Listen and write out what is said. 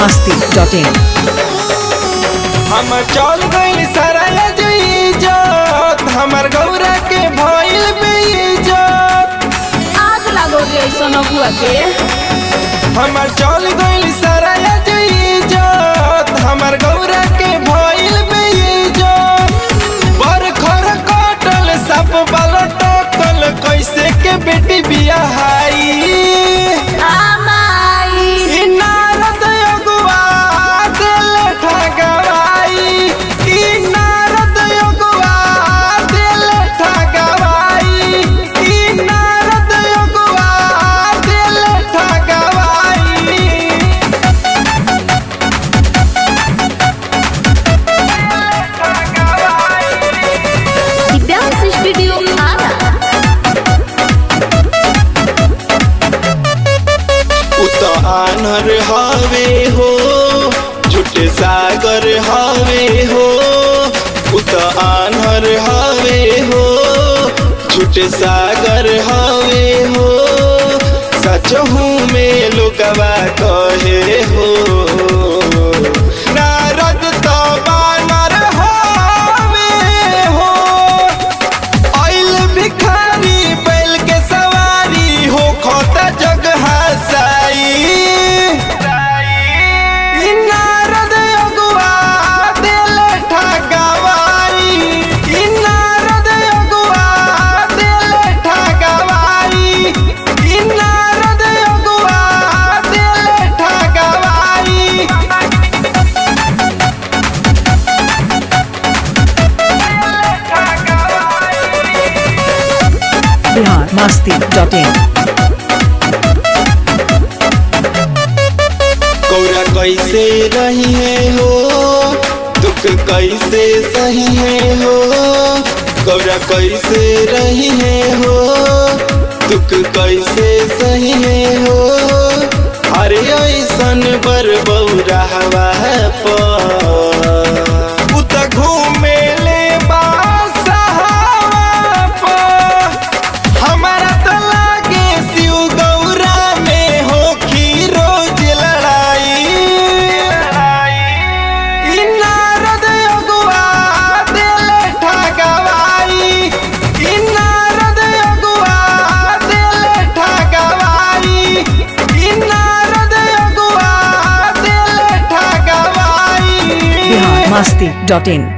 masti.in हम चल गइल सराया जो इज्जत हमर गौरा के भइल बेइज्जत आग लागो रे ऐसन अगुआ के हमर चल गइल सराया जो इज्जत हमर गौरा के भइल बेइज्जत पर खर कटल सब बल टकल कैसे के बेटी बियाहाई आमाई ई नारद अगुआ दिल ठगवाई ई नारद अगुआ दिल ठगवाई ई नारद अगुआ दिल ठगवाई डांस स्टूडियो आरा उ त आनर हवे हो झुटे सागर हवे हो उ त आनर हवे हो झुटे सागर हवे हो सचहू में लोगवा कहे हो नारद तो बानर हवे हो आइल भिखारी बैल के सवारी हो खोता जग हसाई ई नारद अगुआ दिल ठगवाई ई नारद अगुआ दिल ठगवाई ई नारद अगुआ दिल ठगवाई Bihar masti.in गौरा कैसे रही है हो दुख कैसे सही है हो गौरा कैसे रही है हो दुख कैसे सही है हो अरे ऐसन बर बौरा हवा पर उत घूमे ले बासहावा पर हमारा तो लागे शिव गौरा में हो रोज लड़ाई ई नारद अगुआ दिल ठगवाई ई नारद अगुआ दिल ठगवाई ई नारद अगुआ दिल ठगवाई Bihar masti.in